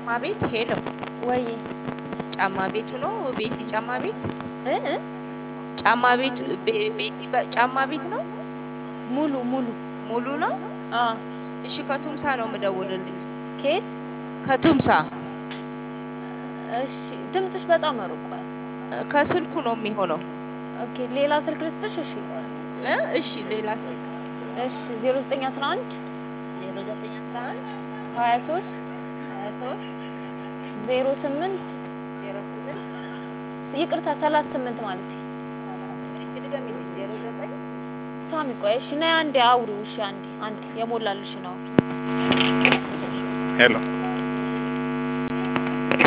ቤት ሄሎ፣ ወይ ጫማ ቤቱ ነው ቤቲ ጫማ ቤት እ እ ጫማ ቤቱ ቤ- ቤቲ በ- ጫማ ቤት ነው ሙሉ ሙሉ ሙሉ ነው። አ እሺ ከቱምሳ ነው የምደውልልሽ። ኬት ከቱምሳ እሺ ድምፅሽ በጣም ርቋል። ከስልኩ ነው የሚሆነው። ኦኬ ሌላ ስልክ ልስጥሽ? እሺ እ እሺ ሌላ ስልክ እሺ 0911 ዜሮ ዘጠኝ አስራ አንድ 23 ሀያ ሶስት 08 ዜሮ ስምንት ይቅርታ 38 ማለት እስኪ ድገሚልኝ። ዜሮ ዘጠኝ ሳሚ ቆይ እሺ ነይ አንዴ አውሪው እሺ አንዴ አንዴ የሞላልሽ ነው ሄሎ